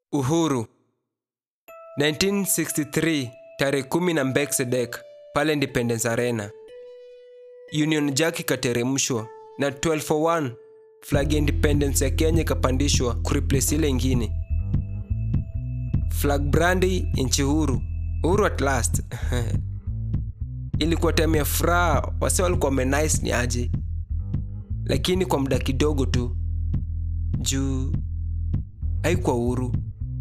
Uhuru 1963 tarehe kumi na Mbeksedek pale Independence Arena. Union Jack ikateremshwa na 1201 flag ya independence ya Kenya ikapandishwa kureplace ile ingine. Flag brandi nchi huru, uhuru at last. Ilikuwa time ya furaha, wase walikuwa wamenice ni aje, lakini kwa muda kidogo tu juu haikuwa uhuru.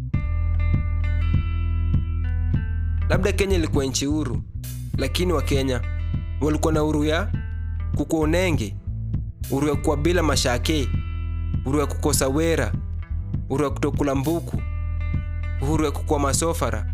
Labda Kenya ilikuwa nchi huru, lakini Wakenya walikuwa na uhuru ya kukuwa unenge, uhuru ya kuwa bila mashake, uhuru ya kukosa wera, uhuru ya kutokula mbuku, uhuru ya kukuwa masofara.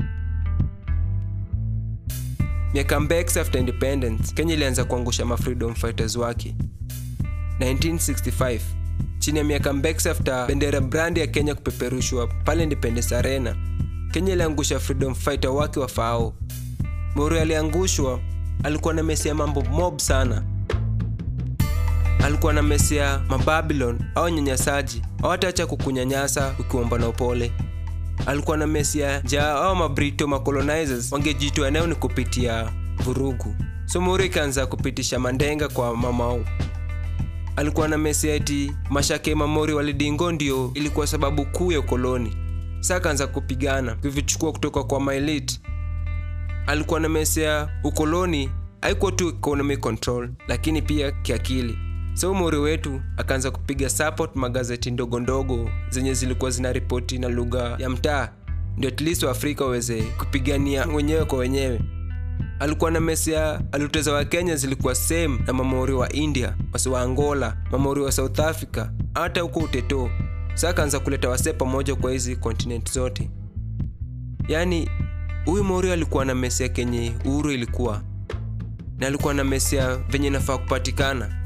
Miaka mbeks after independence, Kenya ilianza kuangusha ma freedom fighters wake. 1965 chini ya miaka mbeks after bendera brandi ya Kenya kupeperushwa pale Independence Arena, Kenya iliangusha freedom fighter wake wa FAO. Mori aliangushwa, alikuwa na mesia mambo mob sana. Alikuwa na mesia mababylon au nyanyasaji, hawataacha kukunyanyasa ukiomba na upole. Alikuwa na mesia ja au mabrito macolonizers wangejitoa eneo ni kupitia vurugu. So Mori ikaanza kupitisha mandenga kwa mamau alikuwa na mesia eti mashake mamori walidingo ndio ilikuwa sababu kuu ya ukoloni. Sasa akaanza kupigana kuvichukua kutoka kwa maelite. Alikuwa na mesia ukoloni haikuwa tu economic control, lakini pia kiakili. So mori wetu akaanza kupiga support magazeti ndogo ndogo zenye zilikuwa zina ripoti na lugha ya mtaa, ndio at least Waafrika waweze kupigania wenyewe kwa wenyewe alikuwa na mesia aluteza wa Kenya zilikuwa same na mamori wa India, wasi wa Angola, mamori wa South Africa, hata huko Uteto. Sasa akaanza kuleta wasee pamoja kwa hizi continent zote. Yaani huyu mori alikuwa na mesia kenye uhuru ilikuwa na alikuwa na mesia venye nafaa kupatikana.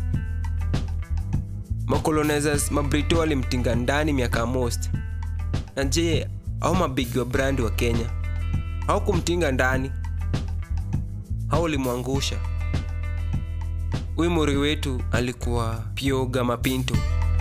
Macolonizers mabrito walimtinga ndani miaka most. Na je, au mabigi wa brandi wa Kenya hawakumtinga ndani au ulimwangusha. Huyu mori wetu alikuwa Pio Gama Pinto.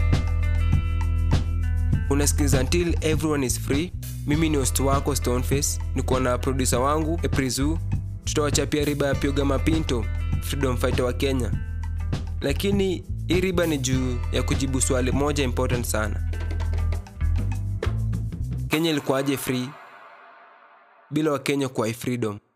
Unasikiza Until Everyone is Free. Mimi ni host wako Stoneface, niko na producer wangu Eprizu. Tutawachapia riba ya Pio Gama Pinto, freedom fighter wa Kenya. Lakini hii riba ni juu ya kujibu swali moja important sana. Kenya ilikuwaje free bila Wakenya kuwa freedom?